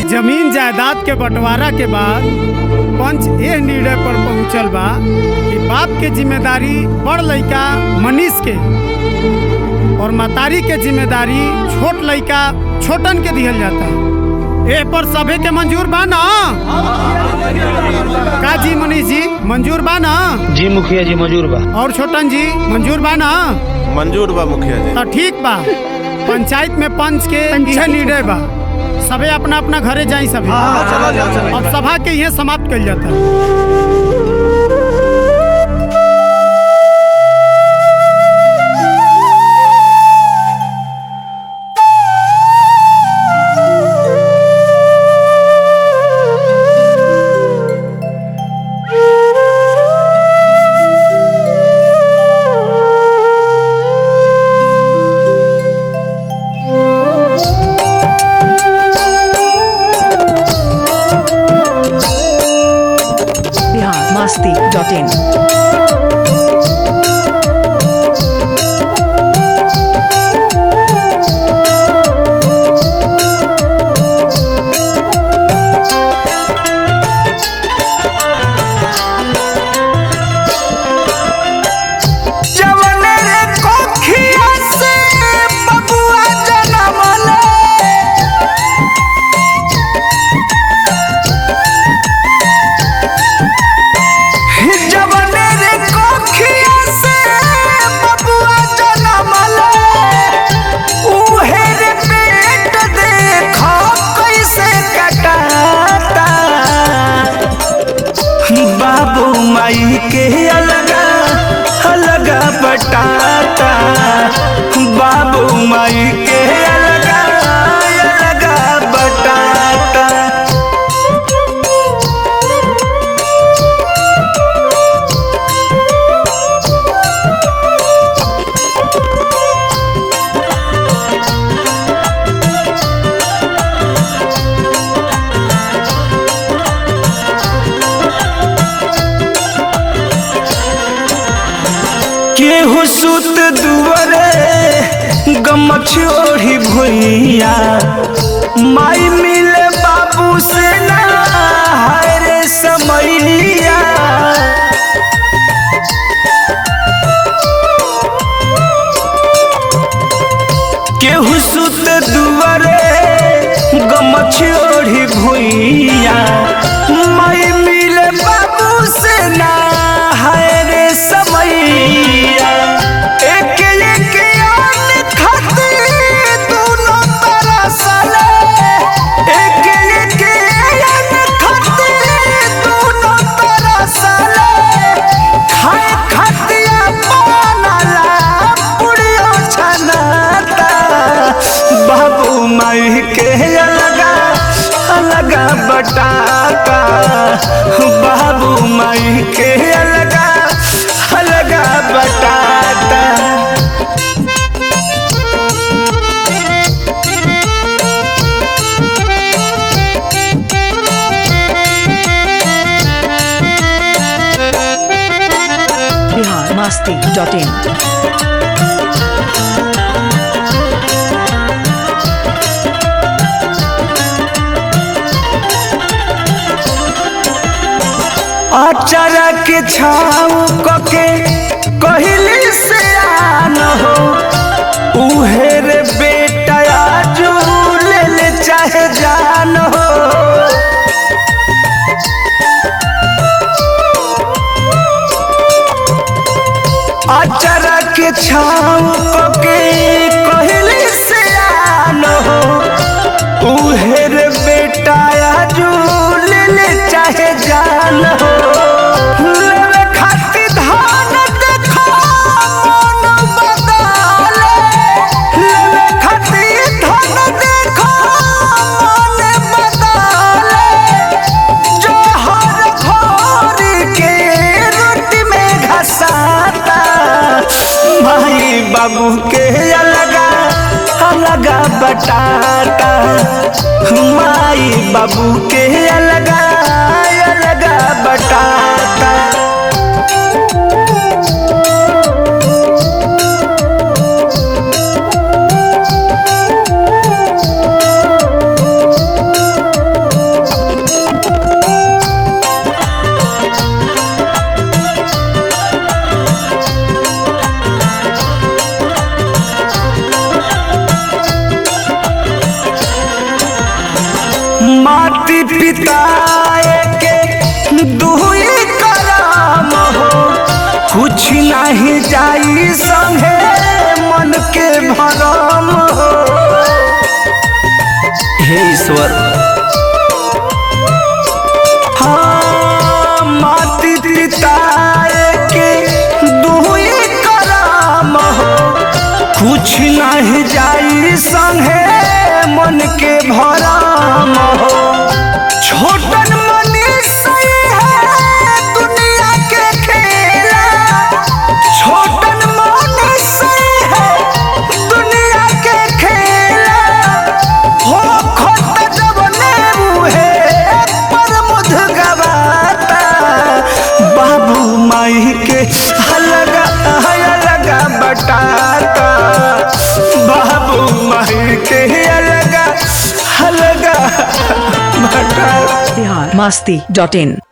जमीन जायदाद के बंटवारा के बाद पंच एह निर्णय पर पहुंचल बा कि बाप के जिम्मेदारी बड़ लइका मनीष के और मतारी के जिम्मेदारी छोट लइका छोटन के दिहल जाता ए पर सभे के मंजूर बा ना का जी मनीष जी मंजूर बा ना जी मुखिया जी मजूर बा और छोटन जी मंजूर बा ना मंजूर बा मुखिया जी तो ठीक बा पंचायत में पंच के यह निर्णय बा सबे अपना अपना घरे जाई सभी चला जाओ चला अब सभा के यह समाप्त कल जाता है बिहार मस्ती डॉट इन जवने रे कोखिया से बबुआ जनमले जवने रे कोखिया से बबुआ जनमले उहे रे पेट देखो कैसे कटाता बाबू माई के अलगा अलगा बटाता बाबू माई के अलगा अलगा बटाता केहू सुत दुआरे गमछ ओढ़ी भुइया माई मिले बाबू से ना हाय रे समैया केहू सुत दुआरे गमछ ओढ़ी भुइया माई मिले बाबू से ना हाय रे समैया एक एक आन खाते दोनों तरसले एक एक आन खाते दोनों तरसले खाए खतिया बनला पुड़ियो छनाता बाबू माई के अलगा अलगा बटाता बाबू माई के अलगा अलगा बटाता बिहार मस्ती डॉट इन अचारा के छाव कके कहली से आन हो उहे रे बेटा आजू ले ले चाहे जान हो अचारा के छाव कके कहली से आन हो उहे रे बेटा आजू ले ले चाहे जान हो लेवे खातिर धान देखो मन बदले लेवे खातिर धान देखो मन बदले जो हर भोर के रोटी में घसाता भाई बाबू के अलगा अलगा बटाता माई बाबू के अलगा अलगा बटाता माटी पिताए के दुई कराम हो कुछ नहीं जाई संगे मन के भरम हो हे ईश्वर हाँ माटी पिताए के दुई कराम हो कुछ नहीं जाई संगे मन के भराम हो छोटन मनीष है दुनिया के खेला छोटन मनीष है दुनिया के खेला हो खोट जबने मुहे पर मुध गवाता बाबू माई के हलगा हलगा बटाता बाबू माई के अलगा हलगा बटाता बिहार मस्ती डॉट इन